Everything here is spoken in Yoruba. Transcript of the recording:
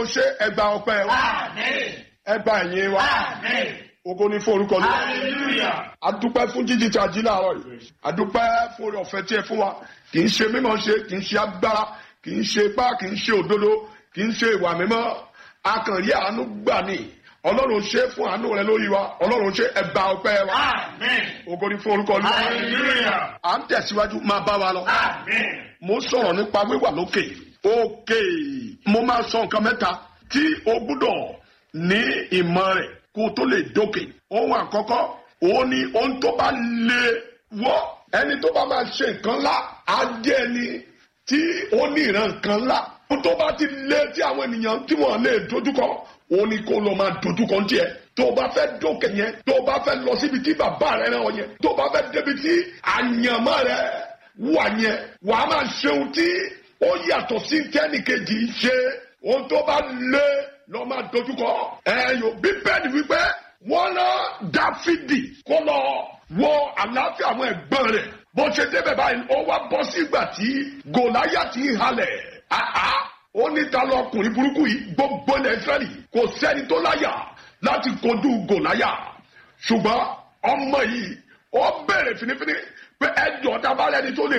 ọlọ́run ṣe ẹgbà ọpẹ́ wa Amen. ẹgbà ẹ̀yìn wa Amen. ògo ní fún orúkọ lọ. Hallelujah. adúpẹ́ fún jíjí tí a jí láàárọ̀ yìí adúpẹ́ fún orí ọ̀fẹ́ tí ẹ fún wa kì í ṣe mímọ̀ ṣe kì í ṣe agbára kì í ṣe ipá kì í ṣe òdodo kì í ṣe ìwà mímọ́ akànrí àánú gbà ní ọlọ́run ṣe fún àánú rẹ lórí wa ọlọ́run ṣe ẹgbà ọpẹ́ wa Amen. ògo ní fún orúkọ lọ. Hallelujah. à ń tẹ̀síwájú máa bá wa lọ. Amen. mo sọ̀rọ̀ nípa wíwà lókè òkè mo máa sọ nǹkan mẹ́ta tí o gbúdọ̀ ní ìmọ̀ rẹ̀ kó o tó lè dókè ohun àkọ́kọ́ òun ni ohun tó bá lè wọ́ ẹni tó bá máa ṣe nǹkan ńlá á jẹ́ ẹni tí ó ní ìran nǹkan ńlá ohun tó bá ti lé tí àwọn ènìyàn tí wọ́n lè dojúkọ òun ni kó lọ máa dojúkọ ń tiẹ̀ tó o bá fẹ́ dókè yẹn tó o bá fẹ́ lọ síbi tí bàbá rẹ rán ọ yẹn tó o bá fẹ́ débi tí àyànmọ́ rẹ wà yẹn wà á máa ṣe ohun tí ó yàtọ̀ sí tẹ́nìkejì ṣe ohun tó bá lé lọ́ máa dojúkọ. ẹ̀yọ́ bíbélì wípé wọ́n ná dáfídì kó lọ wọ àlàáfíà àwọn ẹ̀gbọ́n rẹ̀ bó ṣe débẹ̀ báyìí ó wá bọ́ sígbà tí gòláyàtì ń halẹ̀ àá ó ní ta lọ ọkùnrin burúkú yìí gbogbo ilẹ̀ Ísírẹ́lì kò sẹ́ni tó láyà láti kojú gòláyà ṣùgbọ́n ọmọ yìí ó bẹ̀rẹ̀ finifini pé ẹjọ́ tá a bá lẹ́ni tó lè